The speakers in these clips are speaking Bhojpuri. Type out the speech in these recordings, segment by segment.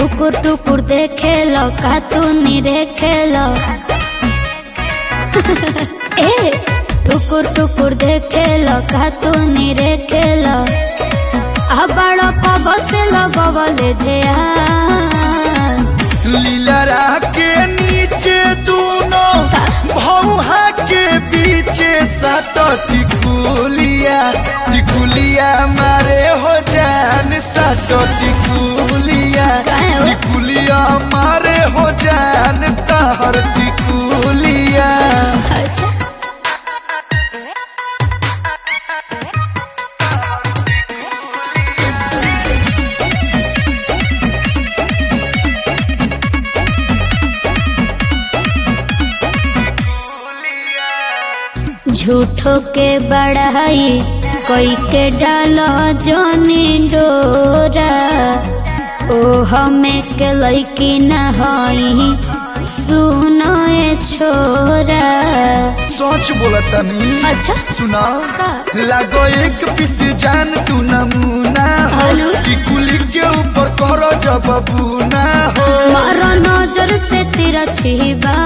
टुकुर टुकुर देखे लो का तू निरेखे लो ए टुकुर टुकुर देखे लो का तू निरेखे लो अबड़ कब से लगवले ध्यान लीलरा के नीचे दोनों भौहा के पीछे सट टिकुलिया टिकुलिया मारे हो जान सट टिकुलिया काहे हो? टिकुलिया मारे हो जान तहर टिकुलिया अच्छा झूठो के बढ़ाई कोई के डालो जोनी डोरा ओ हमें के लैकी न हई सुनो ए छोरा सोच बोला तनी अच्छा सुना का? लागो एक पीस जान तू नमूना हो हेलो? टिकुली के ऊपर करो जब बूना हो मारो नजर से तेरा छिबा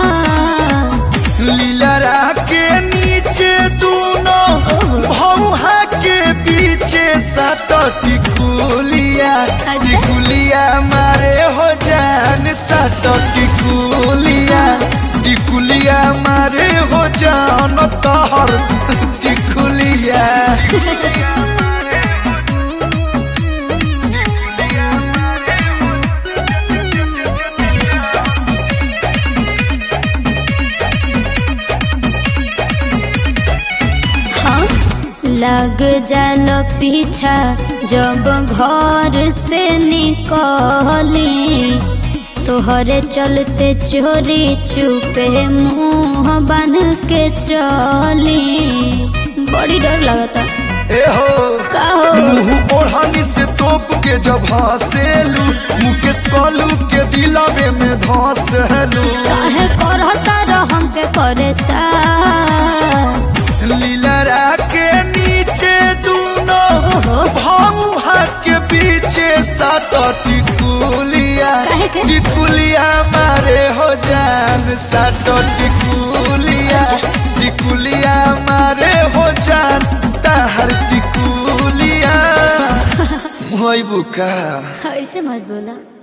लीलरा के नीचे दोनों भौहा के पीछे सट टिकुलिया अच्छा? टिकुलिया मारे हो जान सट टिकुलिया टिकुलिया मारे हो जान तहर टिकुलिया हाँ लग जालो पीछा जब घर से निकली तोहरे चलते चोरी चुपे मुंह बन के चली बड़ी डर लगता ए हो का हो मुंह ओढ़नी से तोप के जब हंसेलू मुकेश कलू के दिलवे में धंसेलू काहे करता रह हमके परेशान लीलरा के नीचे दोनों ओहो भौहा के पीछे सात टिकुलिया काहे के? टिकुलिया मारे हो जान सात टिकुलिया टिकुलिया मारे हो जान ताहर टिकुलिया मोई बुका ऐसे मत बोला